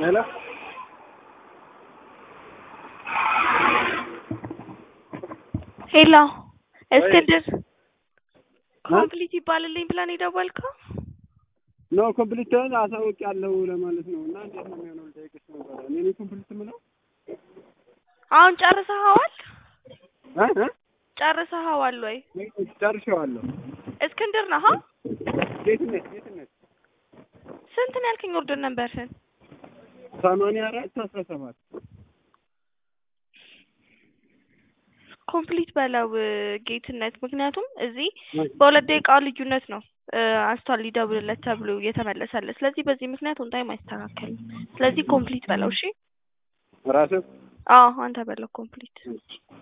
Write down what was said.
ሄሎ ሄሎ እስክንድር ኮምፕሊት ይባልልኝ ብለን የደወልከው? ኖ ኮምፕሊትን አሳውቅ ያለው ለማለት ነው። እና እንዴት ነው የሚሆነው ልጠይቅሽ ነበረ። እኔ ነኝ ኮምፕሊት የምለው አሁን ጨርሰኸዋል? እ እ ጨርሰኸዋል ወይ? ጨርሼዋለሁ። እስክንድር ነህ? ጌትነት ጌትነት ስንት ነው ያልከኝ ኦርደር ነበርህን? ሰማንያ አራት አስራ ሰባት ኮምፕሊት በለው ጌትነት። ምክንያቱም እዚህ በሁለት ደቂቃ ልዩነት ነው አንስቷል ሊደውልለት ተብሎ እየተመለሰለት። ስለዚህ በዚህ ምክንያት ኦን ታይም አይስተካከልም። ስለዚህ ኮምፕሊት በለው እሺ። ራስህ አዎ አንተ በለው ኮምፕሊት።